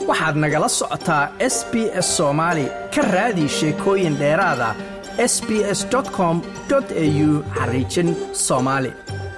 waxaad nagala socotaa s b s soomaali ka raadi sheekooyin dheeraada s b s com au xariijin soomaali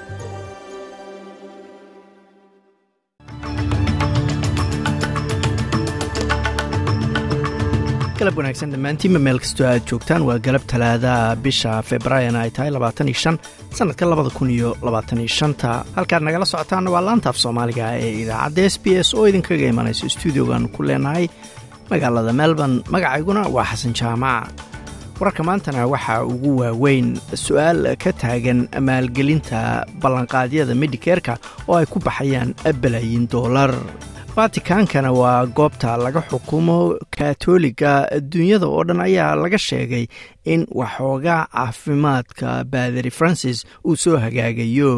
galab wanaagsan dhammaantiinba meel kastoo aad joogtaan waa galab talaadaha bisha februaarina ay tahay labaataniyo shan sannadka labada kun iyo labaataniyo shanta halkaad nagala socotaanna waa laantaaf soomaaliga ee idaacadda s b s oo idinkaga imanayso stuudiogan ku leenahay magaalada melbourne magacayguna waa xasan jaamac wararka maantana waxaa ugu waaweyn su-aal ka taagan maalgelinta ballanqaadyada medikeerka oo ay ku baxayaan balaayin doolar vatikaankana waa goobta laga xukumo katoliga adduunyada oo dhan ayaa laga sheegay in waxoogaa caafimaadka baadari francis uu soo hagaagayo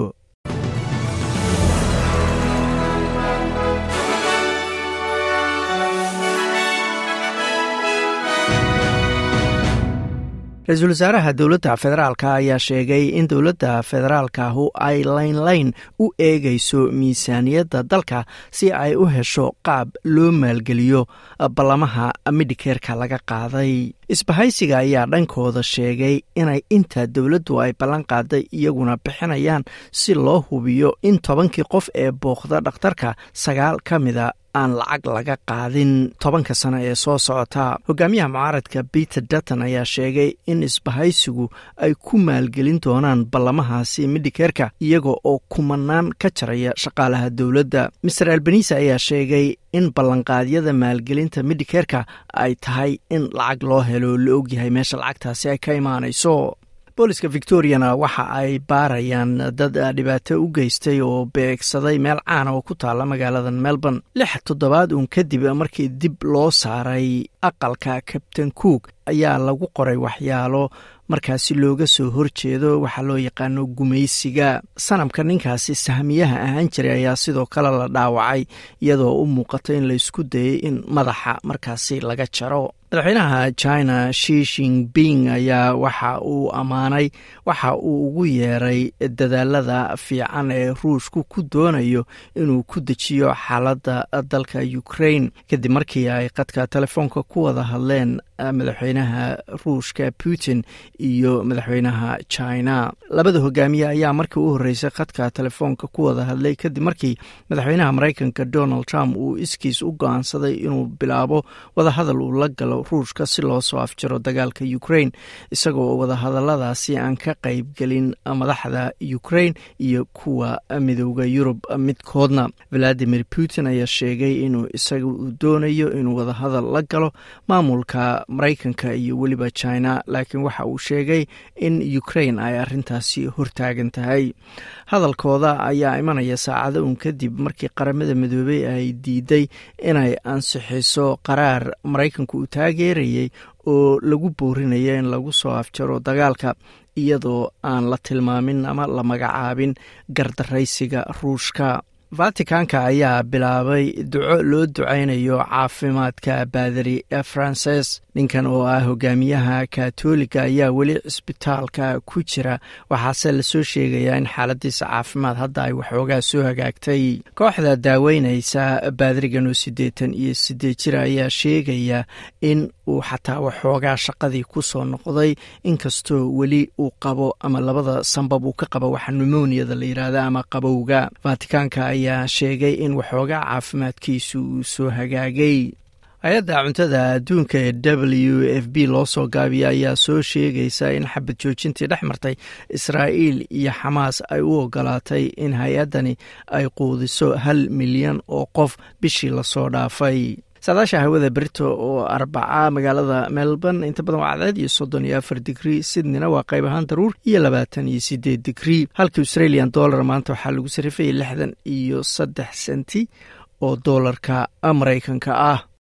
ra-iisul wasaaraha dowladda federaalka ayaa sheegay in dowladda federaalkahu ay laynlayn u eegayso miisaaniyadda dalka si ay u hesho qaab loo maalgeliyo ballamaha midhikeerka laga qaaday isbahaysiga ayaa dhankooda sheegay inay inta dowladdu ay ballan qaaday iyaguna bixinayaan si loo hubiyo in tobankii qof ee booqda dhakhtarka sagaal ka mida aan lacag laga qaadin tobanka sano ee soo socota hogaamiyaha mucaaradka peter dutton ayaa sheegay in isbahaysigu ay ku maalgelin doonaan ballamahaasi midhikeerka iyaga oo kumanaan ka jaraya shaqaalaha dowladda master albanise ayaa sheegay in ballanqaadyada maalgelinta midhikeerka ay tahay in lacag loo helo la ogyahay meesha lacagtaasi ay ka imaanayso booliska victoriana waxa ay baarayaan dad dhibaato u geystay oo beegsaday meel caana oo ku taala magaalada melbourne lix toddobaad uun kadib markii dib loo saaray aqalka kabtain cook ayaa lagu qoray waxyaalo markaasi looga soo horjeedo waxaa loo yaqaano gumaysiga sanamka ninkaasi sahmiyaha ahaan jiray ayaa sidoo kale la dhaawacay iyadoo u muuqato in laysku dayay in madaxa markaasi laga jaro madaxweynaha china shi shinping ayaa waxa uu ammaanay waxa uu ugu yeeray dadaalada fiican ee ruushku ku doonayo inuu ku dejiyo xaaladda dalka ukraine kadib markii ay qadka telefoonka ku wada hadleen madaxweynaha ruushka putin iyo madaxweynaha china labada hogaamiye ayaa markii u horreysay khadka telefoonka ku wada hadlay kadib markii madaxweynaha maraykanka donald trump uu iskiis u go-aansaday inuu bilaabo wadahadal uu la galo ruushka si loo soo afjaro dagaalka ukraine isagoo wadahadaladaasi aan ka qaybgelin madaxda ukraine iyo kuwa midooda yurub midkoodna valadimir putin ayaa sheegay inuu isaga uu doonayo inuu wadahadal la galo maamulka maraykanka iyo weliba china laakiin waxa uu sheegay in ukraine ay arintaasi hortaagan tahay hadalkooda ayaa imanaya saacado uun kadib markii qaramada midoobey ay diiday inay ansixiso qaraar maraykanku uu taageerayay oo lagu boorinaya in lagu soo afjaro dagaalka iyadoo aan la tilmaamin ama la magacaabin gardaraysiga ruushka vaticanka ayaa bilaabay duco loo ducaynayo caafimaadka baadari frances ninkan oo ah hogaamiyaha katoliga ayaa weli cisbitaalka ku jira waxaase lasoo sheegayaa in xaaladiisa caafimaad hadda ay waxoogaa soo hagaagtay kooxda daaweyneysa baadarigan oo siddeetan iyo siddeed jir ayaa sheegaya in uu xataa waxoogaa shaqadii ku soo noqday inkastoo weli uu qabo ama labada sambab uu ka qabo waxa numoniyada la yidhaahda ama qabowga vaticanka ayaa sheegay in waxoogaa caafimaadkiisu uu soo hagaagay hay-adda cuntada adduunka ee w f b loo soo gaabiya ayaa soo sheegaysa in xabad joojintii dhex martay israa'iil iyo xamaas ay u ogolaatay in hay-addani ay quudiso hal milyan oo qof bishii lasoo dhaafay saadaasha hawada berito oo arbaca magaalada melbourne inta badan waa cadceed iyo soddon iyo afar digrii sydneyna waa qayb ahaan daruur iyo labaatan iyo sideed digrii halka australian dollar maanta waxaa lagu sarifayay lixdan iyo saddex senti oo doolarka maraykanka ah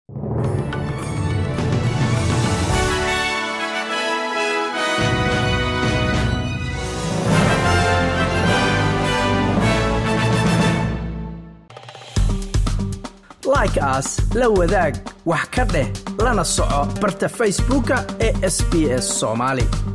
like aas la wadaag wax ka dheh lana soco barta facebooka ee sb s somaali